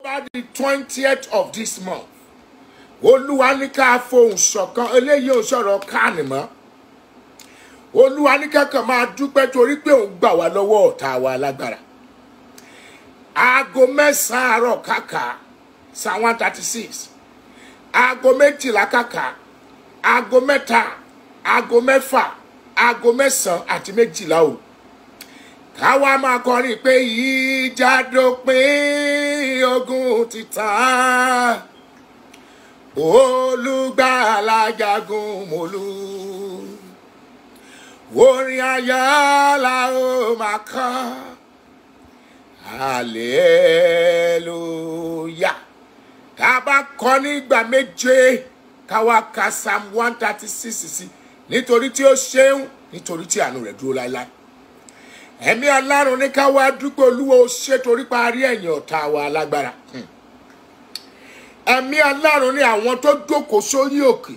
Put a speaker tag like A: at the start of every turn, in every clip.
A: bá di twentieth of this month olúwa ní ká fohùn ṣọ̀kan eléyìí ò sọ̀rọ̀ káàní mọ́ olúwa ní kankan máa dúpẹ́ torí pé òun gbà wá lọ́wọ́ ọ̀tá wa lágbára aago mẹ́sàn-án àárọ̀ kàkà psalm one thirty six aago méjìlá kàkà aago mẹ́ta aago mẹ́fà aago mẹ́sàn-án àti méjìlá o káwa máa kọrin pé ìjà dópin ogun ti tán olùgbàlà jagun mọ́lú orin ayọ̀ la ó máa kọ́ hallelujah ká bá kọ nígbà méje káwa ka psalm one thirty six sí nítorí tí ó ṣeun nítorí tí àánú rẹ̀ dúró láéláé ẹ̀mí alárùn ní káwa dúpẹ́ olúwo ṣe torí parí ẹ̀yìn ọ̀tá wa lágbára ẹ̀mí alárùn ní àwọn tó jókòó sórí òkè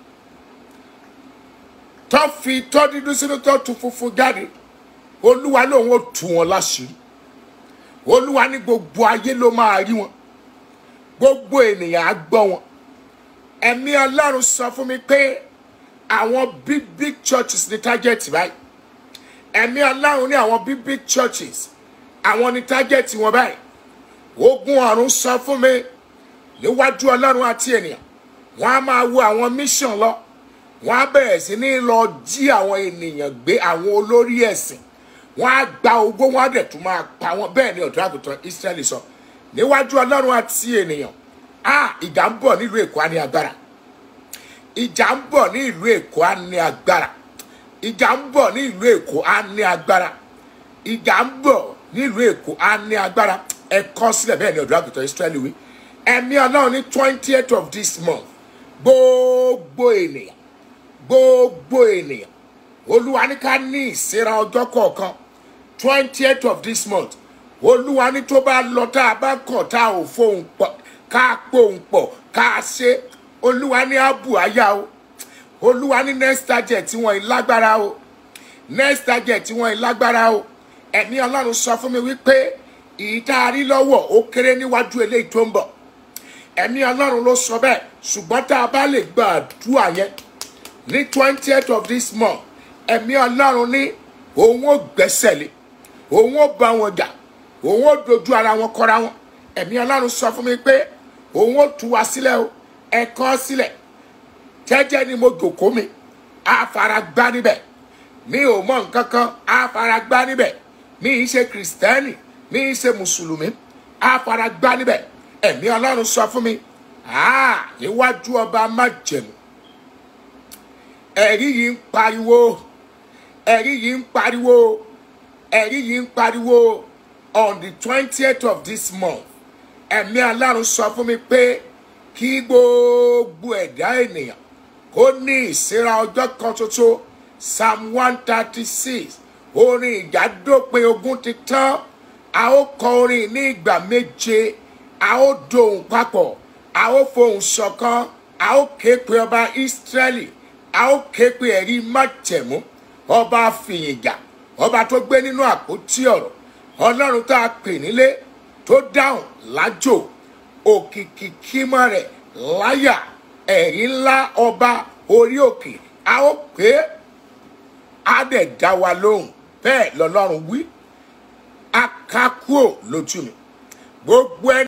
A: tó fi tọ́ dídú sínú tó tu funfun jáde olúwa lòun ò tú wọn láṣìírí olúwa ní gbogbo ayé ló máa rí wọn gbogbo ènìyàn á gbọ́ wọn ẹ̀mí ọlọ́run sọ fún mi pé àwọn big big churches ní target báyìí ẹ̀mí ọlọ́run ní àwọn big big churches àwọn ní target wọn báyìí ogun ọ̀run sọ fún mi níwájú ọlọ́run àti ènìyàn wọ́n á máa wo àwọn mission lọ wọ́n á bẹ̀rẹ̀ sí ní lọ jí àwọn ènìyàn gbé àwọn olórí ẹ̀sìn wọ́n á gba ogbó wọ́n á dẹ̀ tún máa pa wọ́n bẹ́ẹ̀ ni ọ̀dọ́ àgùntàn Ísírẹ́lì sọ níwájú ọlọ́run àti ènìyàn a ìjà ń bọ̀ nílùú èkó á ní agbára ìjà ń bọ̀ ní ìlú èkó á ní agbára ìjà ń bọ̀ ní ìlú èkó á ní agbára ìjà ń bọ̀ nílùú èkó á ní agbára ẹ kọ sílẹ̀ bẹ́ẹ̀ ni ọ̀dọ́ àgùntàn Ísírẹ́lì wí ẹ̀mí ọlọ́run ní twentieth of this month gbogbo ènìyàn gbogbo ènìyàn olúwa ní ká ní ìsera ọjọ́ kọ̀ọ̀kan twentieth of this month olúwa ní tó bá lọ tá a bá kọ̀ tá a ò fohùn pọ̀ ká pohùn pọ̀ ká a ṣe olúwa ní àbù àyà o olúwa ní next target wọn ìlágbára o next target wọn ìlágbára o ẹ̀mí ọlọ́run sọ fún mi wípé ìtaari lọ́wọ́ ó kéré níwájú eléyìí tó ń bọ̀ ẹ̀mí ọlọ́run ló sọ bẹ́ẹ̀ ṣùgbọ́n tá a bá lè gba àdúrà yẹn ní twentieth of this month ẹ̀mí ọlọ́run ní òun ó gbẹ́sẹ̀ lé òun ó bá wọn jà òun ó dojú ara wọn kọra wọn ẹ̀mí ọlọ́run sọ fún mi pé òun ó tú wa sílẹ̀ o ẹ̀kọ́ sílẹ̀ jẹ́jẹ́ ni mo jòkó mi á fara gbá níbẹ̀ mi ò mọ nǹkan kan á fara gbá níbẹ̀ mi ì ṣe kìrìsìtẹ́nì mi ì ṣe mùsùlùmí á fara gbá níbẹ̀ ẹ̀mí ọlọ́run sọ fún mi níwájú ọba májẹ̀mú ẹ̀rí yìí ń pariwo ẹ̀rí yìí ń pariwo ẹ̀rí yìí ń pariwo on the twentieth of this month ẹ̀mí ọlọ́run sọ fún mi pé kí gbogbo ẹ̀dá ènìyàn kó ní ìsera ọjọ́ kan ṣoṣo psalm one thirty six orin ìjà dópin ogun ti tán a ó kọ orin ní ìgbà méje a ó dohùn papọ̀ a ó fohùn ṣọ̀kan a ó ké pe ọba Ísírẹ́lì a ó ké pe ẹ̀rí májẹ̀mú ọba fìyìnjà ọba tó gbé nínú àpótí ọ̀rọ̀ ọlọ́run tá a pè nílé tó dáhùn lájò òkìkí kímọ́ rẹ̀ láyà ẹ̀rí ńlá ọba orí òkè a ó pé a dẹ̀ dá wa lóhùn bẹ́ẹ̀ lọ́lọ́run wí akákúò lójú mi gbogbo ẹni.